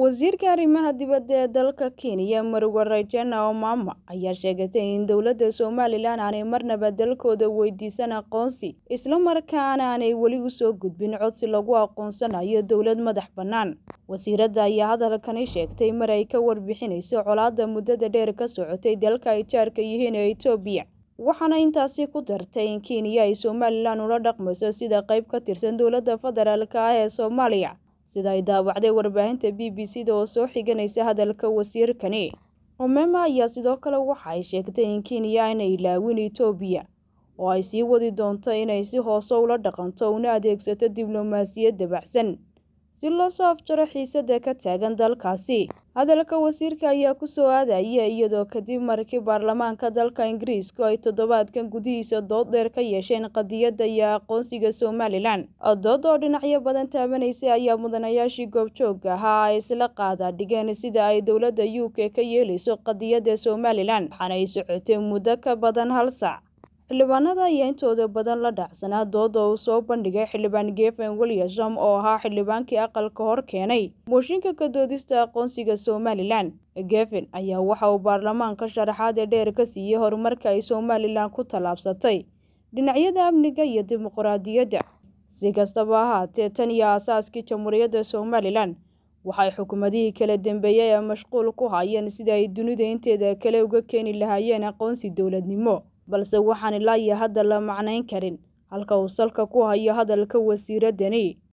Wasiirka Arrimaha Dibadda ee dalka Kenya, Maruga Rejena Omama, ayaa sheegatay in dowladda Somalilan aanay marnaba dalkooda weydiisan aqoonsi, isla markaana aanay weli u soo gudbin codsi lagu aqoonsanayo dowlad madax bannaan. Wasiiradda ayaa hadalkani sheegtay mar ay ka warbixinaysay colaadda muddada dheer ka socotay dalka ay jaarka yihiin ee Itoobiya, waxaana intaasi ku dartay in Kenya ay Somalilan ula dhaqmayso sida qayb ka tirsan dowladda federaalk ah ee Soomaaliya. sida ay daawacday warbaahinta b b c da oo soo xiganaysa hadalka wasiirkani omema ayaa sidoo kale waxa ay sheegtay in kenya aanay ilaawin itoobiya oo ay sii wadi doonto inay si hoose ula dhaqanto una adeegsato diblomaasiyad dabacsan si loo soo afjaro xiisadda ka taagan dalkaasi hadalka wasiirka ayaa ku soo aadaya iyadoo kadib markii baarlamaanka dalka ingiriisku ay toddobaadkan gudihiisa dood dheer ka yeesheen qadiyadda iyo aqoonsiga somalilan dood oo dhinacyo badan taabanaysay ayaa mudanayaashii goobjoogga ahaa ay isla qaada dhigeen sida ay dowladda u k ka yeelayso qadiyadda somalilan waxaana ay socotay muddo ka badan hal saac xildhibaanada ayaa intooda badan la dhacsanaa dooda uu soo bandhigay xildhibaan gefen williamson oo ahaa xildhibaankii aqalka hor keenay mooshinka ka doodista aqoonsiga somalilan gefen ayaa waxa uu baarlamaanka sharaxaad ee dheer ka siiyey horumarka ay somalilan ku tallaabsatay dhinacyada amniga iyo dimuqraadiyadda si kastaba ahaatee tan iyo aasaaskii jamhuuriyadda somalilan waxay xukuumadihii kala dambeeyey ee mashquul ku hayeen sida ay dunida inteeda kale uga keeni lahaayeen aqoonsi dowladnimo balse waxaan ilaa iyo hadda la macnayn karin halka uu salka ku hayo hadalka wasiiraddani